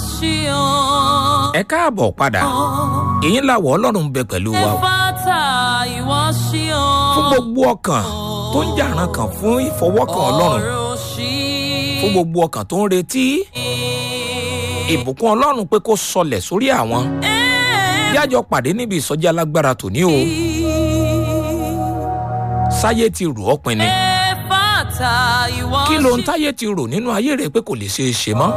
ṣí o. ẹ káàbọ̀ padà èyí làwọ̀ ọlọ́run ń bẹ pẹ̀lú wa o. ẹ̀fátà ìwọ ṣí o. fún gbogbo ọkàn tó ń jàrán kan fún ìfọwọ́kàn ọlọ́run ọ̀rọ̀ ṣí. fún gbogbo ọkàn tó ń retí ìbùkún ọlọ́run pé kó sọlẹ̀ sórí àwọn yájọ pàdé níbi ìsọjí alágbára tòní o sáyé ti rò ọ́ pinni ẹ̀fátà ìwọ ṣí. kí ló ń táyé ti rò nínú ayé rẹ pé kò lè ṣeé ṣe mọ́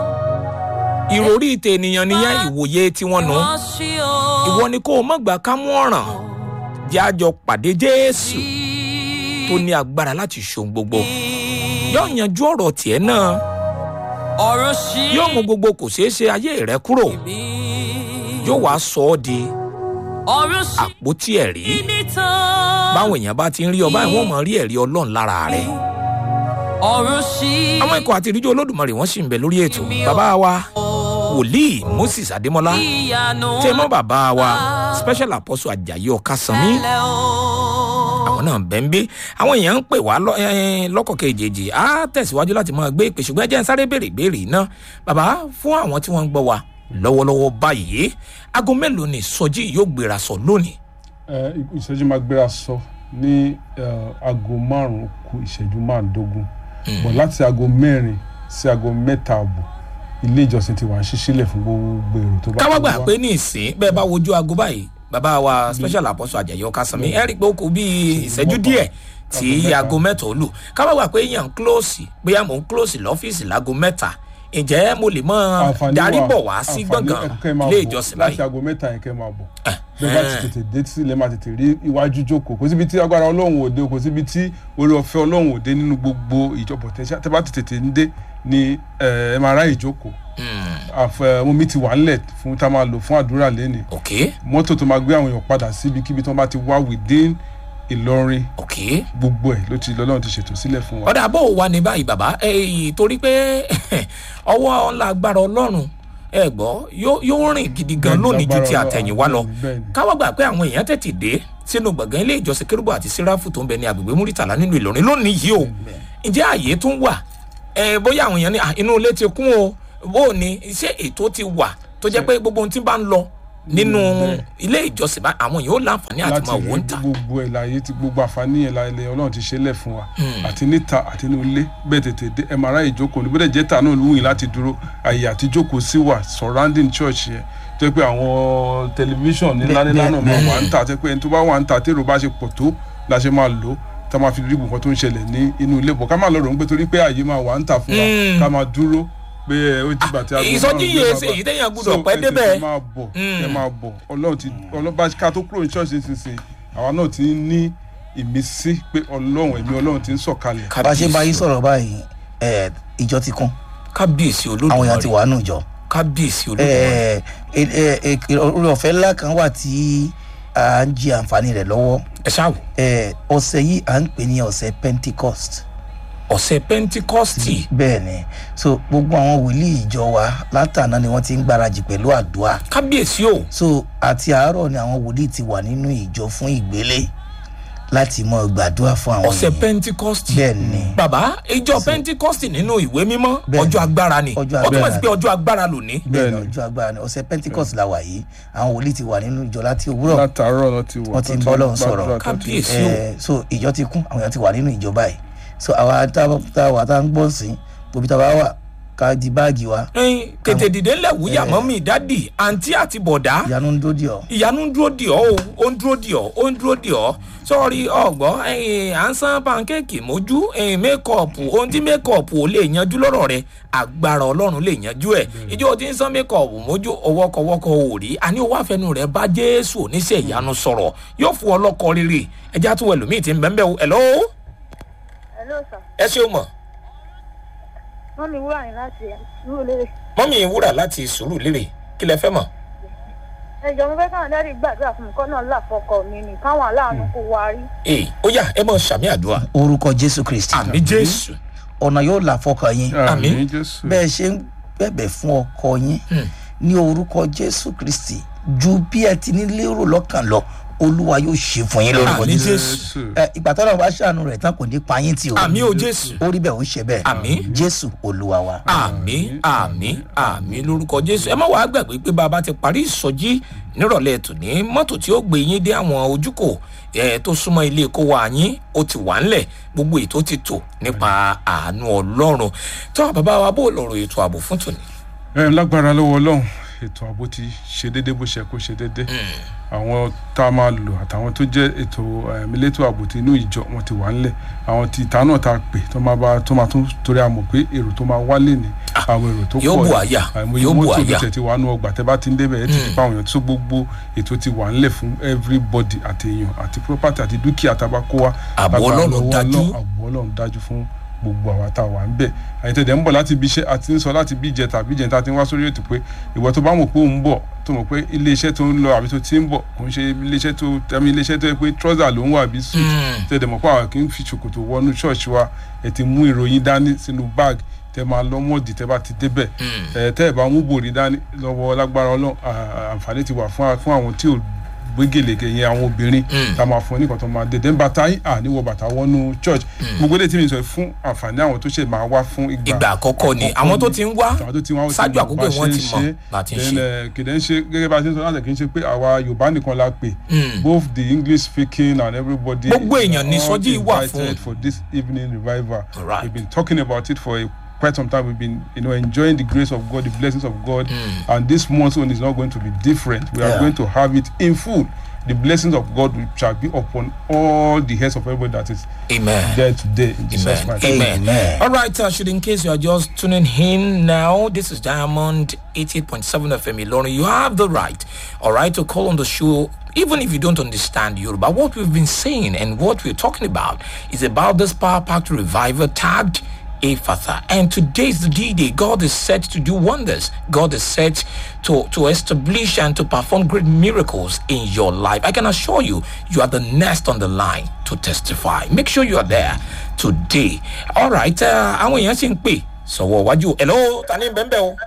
ìròrí tènìyàn nìyẹn ìwòye tiwọn nù ìwọ ṣí o. ìwọ ni kó o mọ̀ gbà ká mú ọ̀ràn jájọ pàdé jésù tó ní agbára láti ṣohun gbogbo yóò yanjú ọ̀rọ̀ tiẹ̀ náà ọ̀rọ̀ ṣí. yóò mú gbogbo kò ṣeé ṣe ayé rẹ kúrò mi. yóò wá sọ ọ́ di ọ̀rọ̀ ṣí. àpótí ẹ̀rí nìtàn. báwọn èèyàn bá ti ń rí ọ báyìí wọ́n mọ̀ rí ẹ̀rí ọlọ́run lára rẹ̀ ọ̀rọ̀ ṣí. àwọn ikọ̀ àti ìdíjọ́ olódùmarè wọ́n sì ń bẹ lórí ètò bàbá wa wòlíì moses adémọlá ìyanu. tẹmọ́ bàbá wa special apostle ajayi ọ̀kasánmi ẹlẹ́ o. àwọn náà bẹ́ẹ̀ ń gbé àwọn èèyàn ń pè wá lọ- eh, lọ́kọ̀ kejì á tẹ̀síwájú láti máa gbé ìpè ṣùgbọ́n ẹ jẹ́ n sáré béèrè ìbéèrè iná bàbá fún àwọn tí wọ́n ń gbọ́ wa lọ́wọ́lọ́wọ́ báyìí aago mélòó ni sọjí yóò gbéra sọ lónìí ẹ ìṣẹ́jú máa gbéra sọ ní ẹ, aago márùn-ún kù ìṣẹ́jú márùndógún bọ̀ láti aago mẹ́rin sí aago mẹ́ta àbọ̀ ilé ìjọsìn ti wà ń ṣí sílẹ̀ fún gbogbo èrò tó bá káwá fẹ́ gbà wá. pé ní ìsín bẹ́ẹ̀ bá wojú aago báyìí bàbá wa special apostle ajayi ọ̀kasánmi ẹ rí i pé ó kù bíi ìṣẹ́jú díẹ̀ tí aago mẹ́ta ó lù káwá gbà pé èèyàn ń close bóyá mò ń close lọ́fíìsì láago mẹ́ta ǹjẹ́ mo lè mọ Àǹfààní darí wà- bọ̀ wá sí àǹfààní gbọ̀ngàn ẹ̀kọ́ ẹ̀ máa ilé bọ̀ ìjọsìn láti báyìí aago mẹ́ta yẹn kẹ́ máa bọ̀ bẹ́ẹ̀ bá ti tètè dé sílẹ̀ máa tètè rí iwájú jókòó kò síbi tí agbára ọlọ́run òde kò síbi tí orí ọ̀fẹ́ ọlọ́run òde nínú gbogbo ìjọba tẹ́sán tẹ́ bá ti tètè ń dé ni ẹ ẹ máa ráyè jókòó àfẹ omi ti wà ńlẹ̀ fún tá a máa lò fún àdúrà lẹ́nìí ok mọ́tò tó máa gbé àwọn èèyàn padà síbikíbi tí wọ́n bá ti wá within ìlọrin ok gbogbo ẹ̀ ló ti lọ́lọ́run ti ṣètò sílẹ̀ fún wa. ọ̀dà bó o wà ní báyìí bàbá èyí torí pé ọwọ́ ńlá agbára ọlọ́run ẹ gbọ́ yóò yóò rìn gidi gan Bẹ́ẹ̀ni, lónìí ju ti lágbára àtẹ̀yìnwá lọ Ọlọ́run, bẹ́ẹ̀ni. káwá gbà pé àwọn èèyàn tètè dé sínú gbọ̀ngàn ilé ìjọsìn kérúbù àti síráfù tó ń bẹ ní agbègbè múrítàlá nínú ìlọrin lónìí yìí o ǹjẹ́ àyè tún wà ẹ bóyá àwọn èèyàn ní "Ah, inú ilé ti kún o bó o ní ṣé ètò ti wà tó jẹ́ pé gbogbo ohun tí bá ń lọ nínú ilé ìjọsìn bá àwọn èèyàn ó láǹfààní àti láti máa wò rí ń ta gbogbo ẹ̀ láyé tí gbogbo àǹfààní yẹn láyé ọlọ́run ti ṣe lẹ̀ fún wa àti níta àti inú ilé bẹ́ẹ̀ tètè dé ẹ̀ máa ráyè jókòó ní bóde jẹ́ta náà lóyún láti dúró àyè àti jókòó sí wà surrounding church yẹn tó yẹ pé àwọn tẹlifíṣàn ńlá ńlá náà máa wà ń ta àti pé ẹni tó bá wà ń ta tèrò bá ṣe pọ̀ tó la ṣe máa lò ó tá a máa fi rí nǹkan tó ń ṣẹlẹ̀ ní inú ilé bọ̀ ká má lọ rò ó pé torí pé àyè máa wà ń ta fún wa Mm. ká máa dúró pé ẹ, ó ti bàtí aago ìsọjí márùn-ún yìí ló ṣe máa èyí bá. téèyàn gbúdọ̀ So, pẹ́ ẹ tètè débẹ̀. máa bọ̀ Mm. ẹ máa bọ̀ ọlọ́run ti ọlọ́run bá ká tó kúrò ní ṣọ́ọ̀ṣì nísinsìnyí àwa náà ti ń ní ìmísí pé ọlọ́run ẹ̀mí ọlọ́run ti ń sọ̀kalẹ̀. bá a ṣe bá yín sọ̀rọ̀ báyìí ẹ, ìjọ ti kún kábíyèsí àwọn èèyàn ti olódùmarè wà nù jọ kábíyèsí olódùmarè ẹ, ẹ, ẹ, ẹ, orí ọ̀fẹ́ ńlá kan wà tí à ń jí àǹfààní rẹ̀ lọ́wọ́ ẹ ṣáàwò ẹ, ọ̀sẹ̀ yìí à ń pè ní ọ̀sẹ̀ pentecost ọ̀sẹ̀ pentikọ́stì bẹ́ẹ̀ ni so gbogbo àwọn wòlíì ìjọ wa látàná ni wọ́n ti ń gbáradì pẹ̀lú àdúrà kábíyèsí o so àti àárọ̀ ni àwọn wòlíì ti wà nínú ìjọ fún ìgbélé láti mọ gbàdúrà fún àwọn ọ̀sẹ̀ ènìyàn. pentikọ́stì bẹ́ẹ̀ ni bàbá ìjọ pentikọ́stì nínú ìwé mímọ́ Bẹ́ẹ̀. ọjọ́ agbára ni Ọjọ́ ó túmọ̀ sí agbára. pé ọjọ́ agbára lónìí bẹ́ẹ̀ ni Bẹ́ẹ̀ni. ọjọ́ agbára ni ọ̀sẹ̀ pentecost la wà yìí àwọn wòlíì ti wà nínú ìjọ láti òwúrọ̀ látàárọ̀ náà ti wà Wọ́n ti tó ń bọ́ Ọlọ́run gbàdúrà sọ̀rọ̀. tó ti- Kábíyèsí. o. ẹ so ìjọ ti kún àwọn èèyàn ti wà nínú ìjọ báyìí so àwa tá tá a wà tá a ń gbọ́ sí gbòbí tá a bá wà ká di báàgì wa ẹyin tètè dìde ńlẹ̀ wúyà mọ́mí dádì àǹtí àti bọ̀dá ìyanu ń dódì ọ ìyanu ń dúró dì ọ́ o ó ń dúró dì ọ́ ó ń dúró dì ọ́ sọ́ọ́rí ọ̀gbọ́ ẹ̀yìn à ń san pankéèkì mójú ẹ̀yìn mékọ̀ọ̀pù ohun tí mékọ̀ọ̀pù ò lè yanjú lọ́rọ̀ rẹ agbára ọlọ́run lè yanjú ẹ̀ ìjọ tí ń san mékọ̀ọ̀pù mójú ọwọ́kọ̀wọ́kọ̀ ò rí àní owó àfẹnù rẹ bá jésù oníṣẹ́ ìyanu sọ̀rọ̀ yóò fún ọ lọ́kọ rere ẹjá tó ẹlòmíì ti ń bẹ́ẹ̀ bẹ́ẹ̀ o ẹ̀lọ́ Hello sir. ẹ ṣeun mọ̀ wọ́n mi wúrà yín láti ìlú olóore. mọ́mí wúrà láti sùúrù lérè kí lẹ fẹ́ mọ̀ ẹjọ́ mo fẹ́ káwọn dárí gbàdúrà fún mi kọ́ náà là fọkọ mi ni káwọn aláàánú kó wa rí. ee ó yá ẹ mọ̀ sàmì àdúrà orúkọ jésù kristi àmì jésù ọ̀nà yóò là fọkàn yín Àmín. àmín jésù bẹ́ẹ̀ ṣe ń bẹ̀bẹ̀ fún ọkọ yín Hmm. ní orúkọ jésù kristi ju bí ẹ ti ní lérò lọ́kàn lọ olúwa yóò ṣe fún yín lórúkọ Àmín, jésù Jésù. ẹ ìgbà tọ́lá bá ṣàánú rẹ̀ tán kò ní pa yín tì o àmì o jésù ó rí bẹ́ẹ̀ ó ṣe bẹ́ẹ̀ Àmín. jésù olúwa wa. àmì àmì àmì lórúkọ jésù ẹ má wàá gbàgbé pé bàbá ti parí ìsọjí nírọ̀lẹ́ tòní mọ́tò tí ó gbé yín dé àwọn ojúkò ẹ tó súnmọ́ ilé kó wa yín ó ti wà ńlẹ̀ gbogbo ètò ti tò nípa àánú ọlọ́run tó bàbá wa bó lọ̀rọ̀ ètò ààbò fún tòní. ẹ lágbára lọ́wọ́ ọlọ́run ètò ààbò ti ṣe déédé bó ṣe kó ṣe déédé àwọn tá a máa lò àtàwọn tó jẹ́ ètò um, elétò ààbò ti inú ìjọ wọn ti wà ńlẹ̀ àwọn ti ìta náà tá a pè tó máa bá tó máa tún torí a mọ̀ pé èrò tó máa wálé ní àwọn èrò tó pọ̀ yóò bù ní. àyà, àìmọye yóò bù mọ́tò àyà. ló tẹ̀ ti wà nù ọgbà tẹ́ bá ti ń débẹ̀ ẹ ti ti pa àwọn èèyàn tó gbogbo ètò ti wà ńlẹ̀ fún everybody àti èèyàn àti property àti dúkìá tá a bá kó wa Ààbò Lágbára Ọlọ́run lọ́wọ́ dájú. Ọlọ́run, ààbò ọlọ́run dájú fún gbogbo àwa tá a wà ń bẹ̀ àyètẹ̀dẹ̀ ń bọ̀ láti ibi iṣẹ́ àti ń sọ láti bí ìjẹta àbí ìjẹta ti ń wá sórí ètò pé ìwọ tó bá mọ̀ pé òun bọ̀ tó mọ̀ pé ilé iṣẹ́ tó ń lọ àbí tó ti ń bọ̀ kò ń ṣe ilé iṣẹ́ tó tẹ̀mí ilé iṣẹ́ tó yẹ pé trọ́sà ló ń wà àbí suit tẹ̀dẹ̀ mọ̀ pé àwọn kì í fi ṣòkòtò wọnú ṣọ́ọ̀ṣì wa ẹ̀ ti mú ìròyìn dání sínú báàgì tẹ máa lọ mọ́ọ̀dì tẹ bá ti débẹ̀ ẹ̀ tẹ́ ẹ̀ bá mú bòrí dání lọ́wọ́ lágbára ọlọ́run à- àǹfààní ti wà fún fún àwọn tí ò gbégéleke yẹn àwọn obìnrin tá a máa fún oníkan tó máa dé dẹ́n bàtà yín à níwọ̀ bàtà wọnú church gbogbo eléyìí tí mi sọ fún àǹfààní àwọn tó ṣe máa wá fún ìgbà ìgbà àkọ́kọ́ ni àwọn tó ti ń wá àwọn tó ti wá ṣáájú àkókò wọn ti mọ̀ láti ń ṣe. kìdẹ́ ń ṣe gẹ́gẹ́ bá a ṣe ń sọ láti kì í ṣe pé àwa yorùbá nìkan la pè both the english speaking and everybody Gbogbo èèyàn ní all sọ́jí wà invited fún. for this evening revival Right. we've been talking about it for a quite some time we've been you know enjoying the grace of god the blessings of god and this month one is not going to be different we are Yeah. going to have it in full the blessings of god shall be upon all the heads of everybody that is amen. there today in jesus Amen. mighty Amen. Amen. All right, uh, should in case you are just tuning in now, this is Diamond 88.7 FM Ilorin. You have the right, all right, to call on the show. Even if you don't understand Yoruba, what we've been saying and what we're talking about is about this Power Pact Revival tagged Ephatha. And today is the D-Day. God is set to do wonders. God is set to, to establish and to perform great miracles in your life. I can assure you, you are the next on the line to testify. Make sure you are there today. All right, uh, àwọn èèyàn sì ń pè sọ̀wọ́ wájú. Hello, ta ni bẹ́ẹ̀ bẹ́ẹ̀ o?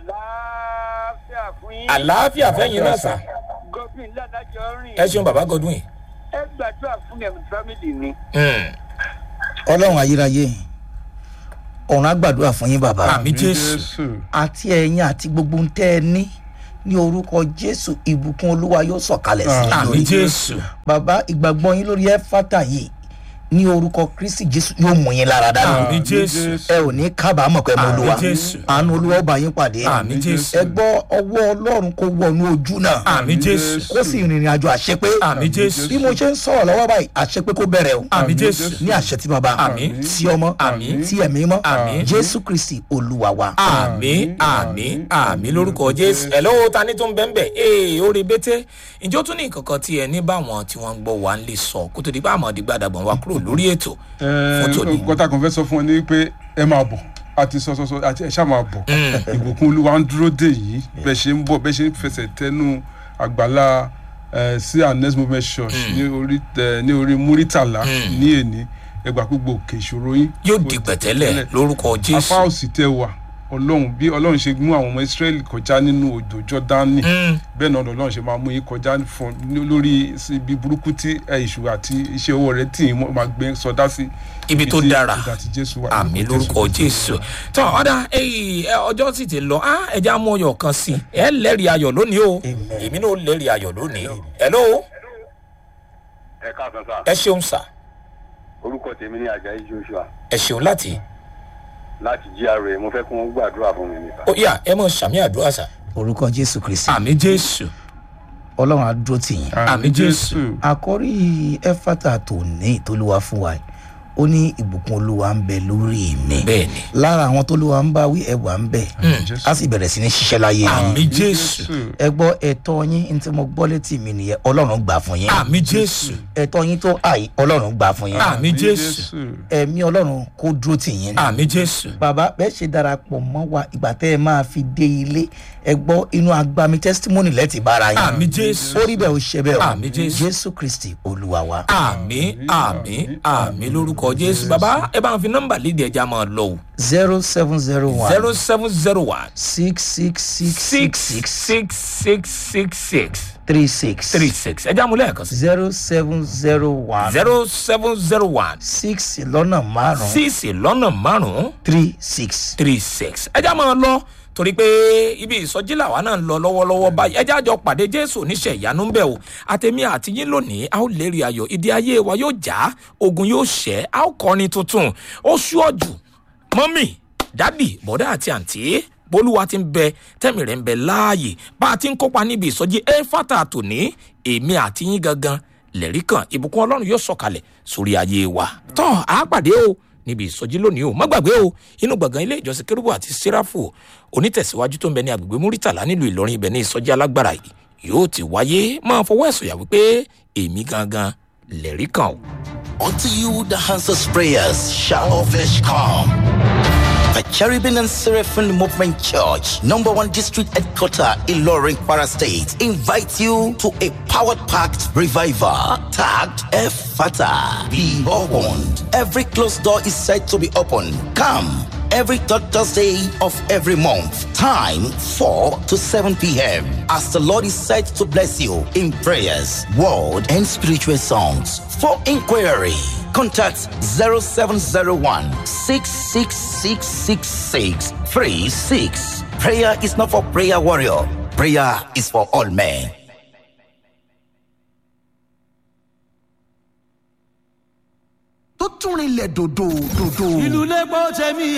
láàfíà fún yín. Àlàáfíà fẹ́yìn náà sà. godwin ládàjọ rìn. Ẹ ṣeun bàbá Godwin. ẹ gbàdúrà fún ẹ̀mí fámìlì mi. Mm. ọlọ́run ayérayé ọ̀run á gbàdúrà fún yín bàbá Àmì Jésù. àti ẹ̀yin àti gbogbo ń tẹ́ ẹ ní ní orúkọ jésù ìbùkún olúwa yóò sọ̀kalẹ̀ sí i Àmì lórí Jésù. bàbá ìgbàgbọ́ yín lórí ẹ́fátà yìí ní orúkọ kristi jésù yóò mú yín lára dáná Àmì Jésù. ẹ ò ní kábàámọ̀ pé mo Àmì olúwa Jésù. àánú olúwa ó bá yín pàdé Àmì Jésù. ẹ gbọ́ ọwọ́ ọlọ́run kó wọnú ojú náà Àmì Jésù. kó sì rìnrìn àjò àṣepé Àmì Jésù. bí mo ṣe ń sọ̀rọ̀ lọ́wọ́ báyìí àṣepé kó bẹ̀rẹ̀ o Àmì Jésù. ní àṣẹ tí bàbá Àmín. tí ọmọ Àmín. tí ẹ̀mí mọ́ Àmín. jésù kristi olúwa wa. àmì àmì àmì lórúkọ jésù hello ta ni tó ń bẹ́ẹ̀ ee orí bété ǹjẹ́ ó tún ní nǹkankan tí ẹ ní báwọn tí wọ́n ń gbọ́ wa ń lè sọ kó tó di bá àmọ́ dìgbàdàgbọ̀n wa kúrò lórí ètò fún tòní. nǹkan tá a kàn fẹ́ sọ fún ọ ni pé ẹ máa bọ̀ àti sọ sọ sọ àti ẹ ṣáà máa bọ̀ ìbùkún olúwa ń dúró dè yìí bẹ́ẹ̀ ṣe ń bọ̀ bẹ́ẹ̀ ṣe ń fẹsẹ̀ tẹnu àgbàlá eh, sí our next movement church ní orí eh, ní orí múrítàlá ní èní ẹgbà gbogbo òkè ìṣòro yín yóò di pẹ̀tẹ́lẹ̀ lórúkọ apá jésù. òsì tẹ wà ọlọ́run bí ọlọ́run ṣe mú àwọn ọmọ israẹli kọjá nínú odò jọdani bẹ́ẹ̀ náà lọ́lọ́run ṣe máa mú yín kọjá fún ní- lórí ibi burúkú tí ẹ, èṣù àti iṣẹ́ owó rẹ̀ tì í mọ́- máa gbé sọdá sí Ibi tó tí dára. ìgbà tí jésù wà àmì lórúkọ jésù tó ọ̀dà ẹ̀yìn ọjọ́ sì ti lọ á ẹja mú ọyọ̀ kan sí i ẹ lẹ́rìí ayọ̀ lónìí o èmi náà lẹ́rìí ayọ̀ lónìí hello ẹ káàsán sá ẹ ṣeun sà orúkọ tèmi ní ajayi joshua ẹ ṣeun láti láti gra mo fẹ́ kí wọ́n gbàdúrà fún mi nípa. ó yà ẹ mọ̀ sàmì àdúrà sà orúkọ jésù kristi àmì jésù ọlọ́run á dúró tì yín. àmì Jésù. àkọ́rí ẹ̀fátà tó ní ìtòlúwa fún wa yìí ó ní ìbùkún olúwa ń bẹ lórí mi bẹ́ẹ̀ ni lára àwọn tólúwa ń bá wí ẹwà ń bẹ Jésù. á sì bẹ̀rẹ̀ sí ní ṣiṣẹ́ láyé yín àmì jésù ẹ gbọ́ ẹ̀tọ́ yín ní tí mo gbọ́ létí mi nìyẹn ọlọ́run gbà fún yín àmì jésù ẹ̀tọ́ yín tó àì ọlọ́run gbà fún yín àmì jésù ẹ̀mí ọlọ́run kó dúró tì yín àmì jésù bàbá bẹ́ẹ̀ ṣe darapọ̀ mọ́ wa ìgbà tẹ́ ẹ máa fi dé ilé ẹ gbọ́ inú agbami testimony lẹ́tì bára yín àmì jésù ó rí bẹ́ẹ̀ ó ṣe bẹ́ẹ̀ o Àmín Jésù. jésù kristi olúwa wa. àmì àmì àmì lórúkọ lórúkọ jésù bàbá ẹ bá ń fi nọ́mbà léde ẹja máa lọ o zero seven zero one zero seven zero one six six six six six six six six six three six three six ẹja mú lẹ́ẹ̀kan sí zero seven zero one zero seven zero one six lọ́nà márùn-ún six lọ́nà márùn-ún three six. three six ẹja máa lọ torí pé ibi ìsọjí làwa náà ń lọ lọ́wọ́lọ́wọ́ báyìí ẹja àjọ pàdé jésù oníṣẹ́ ìyanu ń bẹ̀ o àtẹ̀mí àti yín lónìí a ó lérí ayọ̀ ìdí ayé wa yóò já ogun yóò ṣẹ́ a ó kọrin tuntun ó ṣúọ̀jù mọ́mì dádì bọ́dá àti àǹtí bólúwa ti ń bẹ tẹ́mi rẹ̀ ń bẹ láàyè bá a ti ń kópa níbi ìsọjí éfàtà tòní èmi àti yín gangan lẹ́rí kan ìbùkún ọlọ́run yóò sọ̀kalẹ̀ sórí ayé wa tọ́ a pàdé o níbi ìsọjí lónìí o má gbàgbé o inú gbọ̀ngàn ilé ìjọsìn kérúbù àti sẹ́ráfù onítẹ̀síwájú tó ń bẹ ní agbègbè múrítàlá nílùú ìlọrin ibẹ̀ ní ìsọjí alágbára yìí yóò ti wáyé máa fọwọ́ ẹ̀sùn yà wípé èmi gangan lẹ́rí kan o. Unto you the answers prayers shall all flesh come. The Cherubim and Seraphim Movement Church, number one district headquarter in Loring, Para State, invites you to a powered packed revival tagged Efata. Be opened. Every closed door is said to be open. Come every third Thursday of every month. Time 4 to 7 p.m. As the Lord is said to bless you in prayers, word, and spiritual songs. For inquiry, contact 0701 666 36. Prayer is not for prayer warrior. Prayer is for all men. tó tún rinlẹ̀ dòdò dòdò. ìlú lẹ́gbọ́n tẹ̀mí